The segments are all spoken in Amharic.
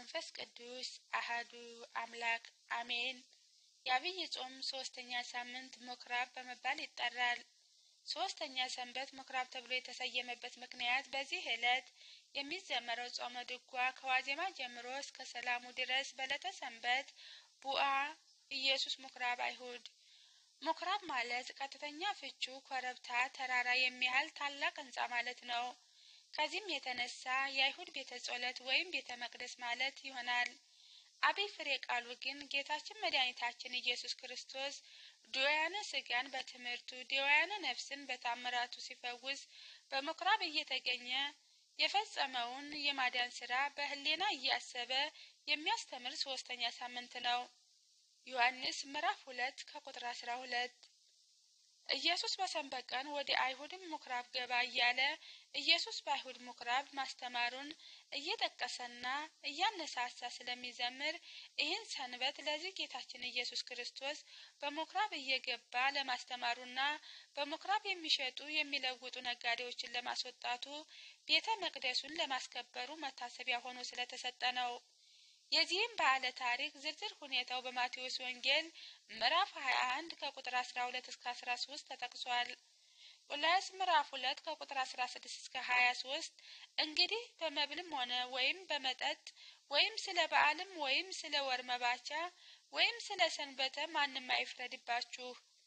ወመንፈስ ቅዱስ አሃዱ አምላክ አሜን። የአብይ ጾም ሶስተኛ ሳምንት ምኩራብ በመባል ይጠራል። ሶስተኛ ሰንበት ምኩራብ ተብሎ የተሰየመበት ምክንያት በዚህ ዕለት የሚዘመረው ጾመ ድጓ ከዋዜማ ጀምሮ እስከ ሰላሙ ድረስ በዕለተ ሰንበት ቡአ ኢየሱስ ምኩራብ አይሁድ። ምኩራብ ማለት ቀጥተኛ ፍቹ ኮረብታ፣ ተራራ የሚያህል ታላቅ ሕንጻ ማለት ነው። ከዚህም የተነሳ የአይሁድ ቤተ ጸሎት ወይም ቤተ መቅደስ ማለት ይሆናል። አብይ ፍሬ ቃሉ ግን ጌታችን መድኃኒታችን ኢየሱስ ክርስቶስ ድውያነ ሥጋን በትምህርቱ ድውያነ ነፍስን በታምራቱ ሲፈውስ በምኩራብ እየተገኘ የፈጸመውን የማዳን ስራ በህሌና እያሰበ የሚያስተምር ሶስተኛ ሳምንት ነው። ዮሐንስ ምዕራፍ ሁለት ከቁጥር አስራ ሁለት ኢየሱስ በሰንበት ቀን ወደ አይሁድም ምኩራብ ገባ እያለ ኢየሱስ በአይሁድ ምኩራብ ማስተማሩን እየጠቀሰና እያነሳሳ ስለሚዘምር ይህን ሰንበት ለዚህ ጌታችን ኢየሱስ ክርስቶስ በምኩራብ እየገባ ለማስተማሩና በምኩራብ የሚሸጡ የሚለውጡ ነጋዴዎችን ለማስወጣቱ ቤተ መቅደሱን ለማስከበሩ መታሰቢያ ሆኖ ስለተሰጠ ነው። የዚህም በዓለ ታሪክ ዝርዝር ሁኔታው በማቴዎስ ወንጌል ምዕራፍ 21 ከቁጥር 12 እስከ 13 ተጠቅሷል። ቁላስ ምዕራፍ 2 ከቁጥር 16 እስከ 23 እንግዲህ በመብልም ሆነ ወይም በመጠጥ ወይም ስለ በዓልም ወይም ስለ ወር መባቻ ወይም ስለ ሰንበተ ማንም አይፍረድባችሁ።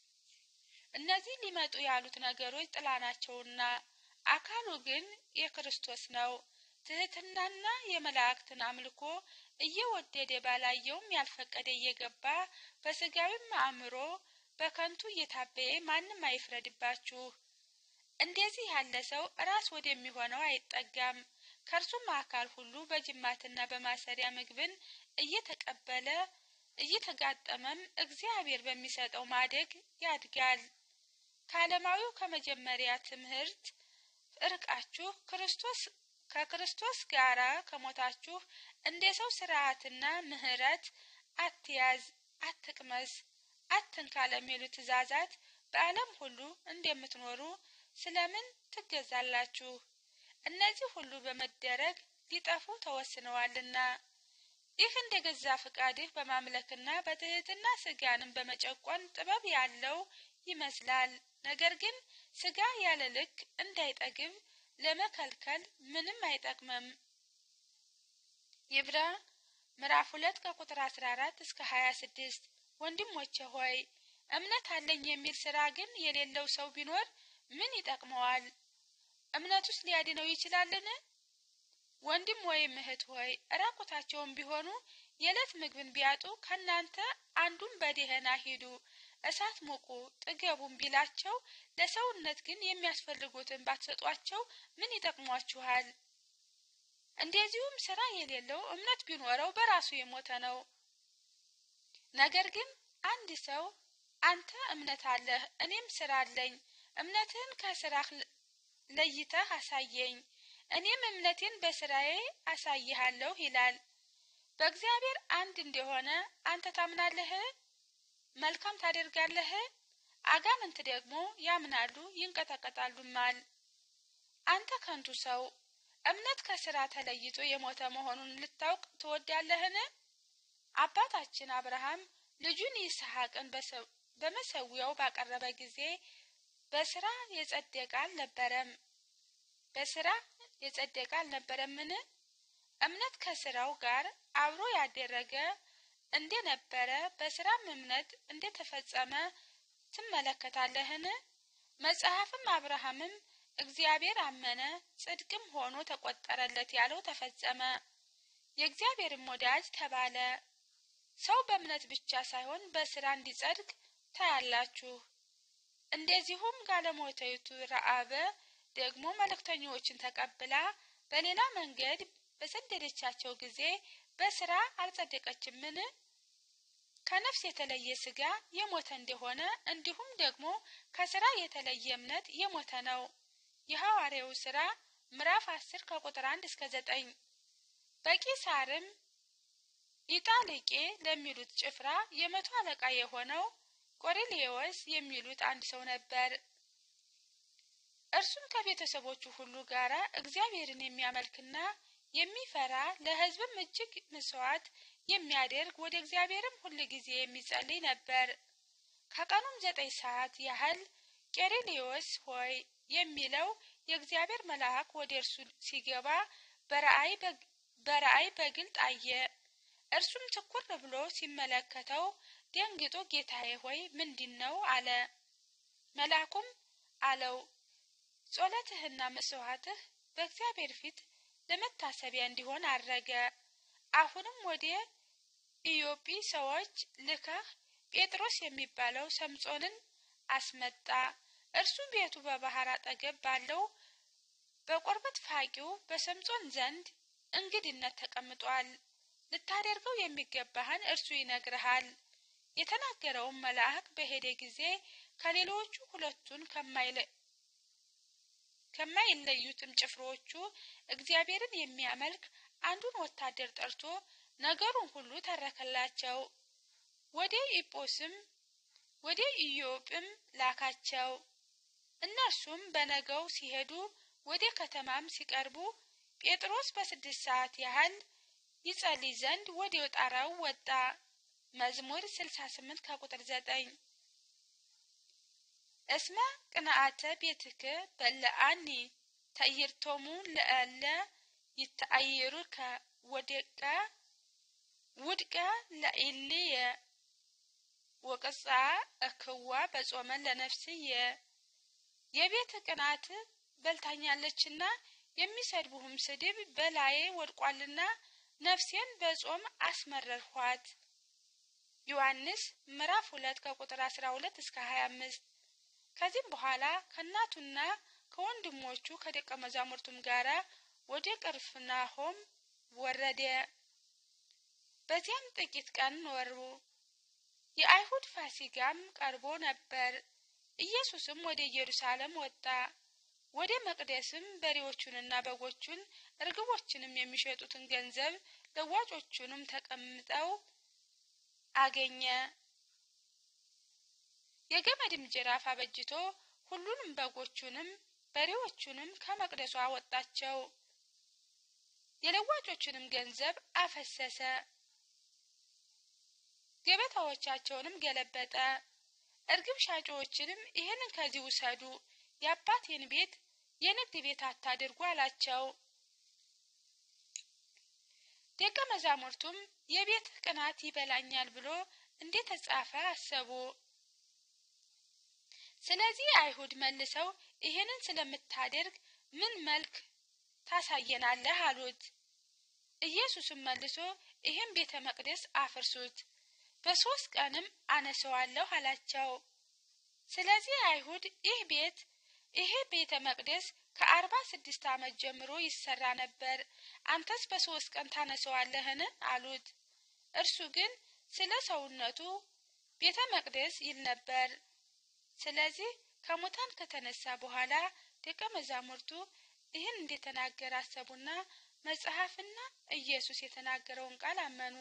እነዚህ ሊመጡ ያሉት ነገሮች ጥላ ናቸውና አካሉ ግን የክርስቶስ ነው። ትህትናና የመላእክትን አምልኮ እየወደደ ባላየውም ያልፈቀደ እየገባ በስጋዊም አእምሮ በከንቱ እየታበየ ማንም አይፍረድባችሁ። እንደዚህ ያለ ሰው ራስ ወደሚሆነው አይጠጋም። ከእርሱም አካል ሁሉ በጅማትና በማሰሪያ ምግብን እየተቀበለ እየተጋጠመም እግዚአብሔር በሚሰጠው ማደግ ያድጋል። ከዓለማዊው ከመጀመሪያ ትምህርት እርቃችሁ ክርስቶስ ከክርስቶስ ጋር ከሞታችሁ እንደ ሰው ስርዓትና ምሕረት አትያዝ፣ አትቅመስ፣ አትንካ ለሚሉ ትእዛዛት በዓለም ሁሉ እንደምትኖሩ ስለምን ትገዛላችሁ? እነዚህ ሁሉ በመደረግ ሊጠፉ ተወስነዋልና። ይህ እንደ ገዛ ፍቃድህ በማምለክና በትህትና ስጋንም በመጨቆን ጥበብ ያለው ይመስላል። ነገር ግን ስጋ ያለ ልክ እንዳይጠግብ ለመከልከል ምንም አይጠቅምም። ይብራ ምዕራፍ ሁለት ከቁጥር አስራ አራት እስከ ሀያ ስድስት ወንድሞቼ ሆይ እምነት አለኝ የሚል ስራ ግን የሌለው ሰው ቢኖር ምን ይጠቅመዋል? እምነቱስ ሊያድነው ይችላልን? ወንድም ወይም እህት ሆይ ራቁታቸውን ቢሆኑ የዕለት ምግብን ቢያጡ ከእናንተ አንዱም በደህና ሂዱ እሳት ሙቁ ጥገቡም ቢላቸው ለሰውነት ግን የሚያስፈልጉትን ባትሰጧቸው ምን ይጠቅሟችኋል? እንደዚሁም ስራ የሌለው እምነት ቢኖረው በራሱ የሞተ ነው። ነገር ግን አንድ ሰው አንተ እምነት አለህ፣ እኔም ስራ አለኝ፣ እምነትህን ከስራህ ለይተህ አሳየኝ፣ እኔም እምነቴን በስራዬ አሳይሃለሁ ይላል። በእግዚአብሔር አንድ እንደሆነ አንተ ታምናለህ? መልካም ታደርጋለህ? አጋንንት ደግሞ ያምናሉ ይንቀጠቀጣሉማል። አንተ ከንቱ ሰው እምነት ከስራ ተለይቶ የሞተ መሆኑን ልታውቅ ትወዳለህን? አባታችን አብርሃም ልጁን ይስሐቅን በመሰዊያው ባቀረበ ጊዜ በስራ የጸደቀ አልነበረም። በስራ የጸደቀ አልነበረምን? እምነት ከስራው ጋር አብሮ ያደረገ እንደነበረ በስራም እምነት እንደተፈጸመ ትመለከታለህን? መጽሐፍም አብርሃምም እግዚአብሔር አመነ ጽድቅም ሆኖ ተቆጠረለት ያለው ተፈጸመ፣ የእግዚአብሔርም ወዳጅ ተባለ። ሰው በእምነት ብቻ ሳይሆን በስራ እንዲጸድቅ ታያላችሁ። እንደዚሁም ጋለሞታይቱ ረአበ ደግሞ መልእክተኞችን ተቀብላ በሌላ መንገድ በሰደደቻቸው ጊዜ በስራ አልጸደቀችምን? ከነፍስ የተለየ ስጋ የሞተ እንደሆነ እንዲሁም ደግሞ ከስራ የተለየ እምነት የሞተ ነው። የሐዋርያው ስራ ምዕራፍ አስር ከቁጥር አንድ እስከ ዘጠኝ በቂሳርም ኢጣሊቄ ለሚሉት ጭፍራ የመቶ አለቃ የሆነው ቆሬሌዎስ የሚሉት አንድ ሰው ነበር። እርሱም ከቤተሰቦቹ ሁሉ ጋር እግዚአብሔርን የሚያመልክና የሚፈራ ለሕዝብም እጅግ መስዋዕት የሚያደርግ ወደ እግዚአብሔርም ሁል ጊዜ የሚጸልይ ነበር። ከቀኑም ዘጠኝ ሰዓት ያህል ቄርኔዎስ ሆይ የሚለው የእግዚአብሔር መልአክ ወደ እርሱ ሲገባ በራእይ በግልጥ አየ። እርሱም ትኩር ብሎ ሲመለከተው ደንግጦ ጌታዬ ሆይ ምንድን ነው አለ። መልአኩም አለው ጸሎትህና መስዋዕትህ በእግዚአብሔር ፊት ለመታሰቢያ እንዲሆን አረገ። አሁንም ወደ ኢዮጲ ሰዎች ልከህ ጴጥሮስ የሚባለው ሰምጾንን አስመጣ። እርሱ ቤቱ በባህር አጠገብ ባለው በቆርበት ፋቂው በሰምጾን ዘንድ እንግድነት ተቀምጧል። ልታደርገው የሚገባህን እርሱ ይነግርሃል። የተናገረውን መልአክ በሄደ ጊዜ ከሌሎቹ ሁለቱን ከማይለዩትም ጭፍሮቹ እግዚአብሔርን የሚያመልክ አንዱን ወታደር ጠርቶ ነገሩን ሁሉ ተረከላቸው። ወደ ኢጶስም ወደ ኢዮጵም ላካቸው። እነርሱም በነገው ሲሄዱ ወደ ከተማም ሲቀርቡ ጴጥሮስ በስድስት ሰዓት ያህል ይጸልይ ዘንድ ወደ ጣራው ወጣ። መዝሙር ስልሳ ስምንት ከቁጥር ዘጠኝ እስመ ቅንአተ ቤትክ በለአኒ ተኢርቶሙ ለእለ ይተአይሩከ ወደቀ ውድቀ ለኢልየ ወቅጻ እክዋ በጾመ ለነፍስየ የቤት ቅናት በልታኛለችና የሚሰድቡህም ስድብ በላዬ ወድቋልና ነፍሴን በጾም አስመረርኋት። ዮሐንስ ምዕራፍ ሁለት ከቁጥር አስራ ሁለት እስከ ሀያ አምስት ከዚህም በኋላ ከእናቱና ከወንድሞቹ ከደቀ መዛሙርቱም ጋር ወደ ቅፍርናሆም ወረደ። በዚያም ጥቂት ቀን ኖሩ። የአይሁድ ፋሲጋም ቀርቦ ነበር። ኢየሱስም ወደ ኢየሩሳሌም ወጣ። ወደ መቅደስም በሬዎቹንና በጎቹን እርግቦችንም የሚሸጡትን ገንዘብ ለዋጮቹንም ተቀምጠው አገኘ። የገመድም ጅራፍ አበጅቶ ሁሉንም በጎቹንም በሬዎቹንም ከመቅደሱ አወጣቸው። የለዋጮቹንም ገንዘብ አፈሰሰ። ገበታዎቻቸውንም ገለበጠ። እርግብ ሻጮዎችንም ይህንን ከዚህ ውሰዱ፣ የአባቴን ቤት የንግድ ቤት አታድርጉ አላቸው። ደቀ መዛሙርቱም የቤት ቅናት ይበላኛል ብሎ እንደተጻፈ አሰቡ። ስለዚህ አይሁድ መልሰው ይህንን ስለምታደርግ ምን መልክ ታሳየናለህ አሉት። ኢየሱስም መልሶ ይህን ቤተ መቅደስ አፍርሱት፣ በሶስት ቀንም አነሰዋለሁ አላቸው። ስለዚህ አይሁድ ይህ ቤት ይሄ ቤተ መቅደስ ከአርባ ስድስት ዓመት ጀምሮ ይሰራ ነበር፣ አንተስ በሶስት ቀን ታነሰዋለህን? አሉት። እርሱ ግን ስለ ሰውነቱ ቤተ መቅደስ ይል ነበር። ስለዚህ ከሙታን ከተነሳ በኋላ ደቀ መዛሙርቱ ይህን እንደተናገረ አሰቡና መጽሐፍና ኢየሱስ የተናገረውን ቃል አመኑ።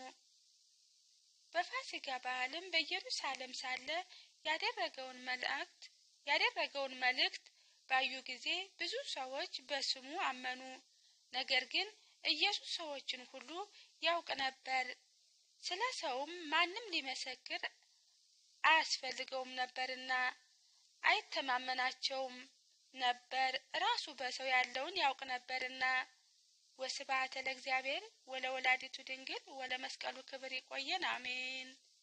በፋሲጋ በዓልም በኢየሩሳሌም ሳለ ያደረገውን መልእክት ያደረገውን መልእክት ባዩ ጊዜ ብዙ ሰዎች በስሙ አመኑ። ነገር ግን ኢየሱስ ሰዎችን ሁሉ ያውቅ ነበር፣ ስለ ሰውም ማንም ሊመሰክር አያስፈልገውም ነበርና አይተማመናቸውም ነበር፣ ራሱ በሰው ያለውን ያውቅ ነበርና። ወስብሐት ለእግዚአብሔር ወለወላዲቱ ድንግል ወለመስቀሉ ክብር። ይቆየን። አሜን።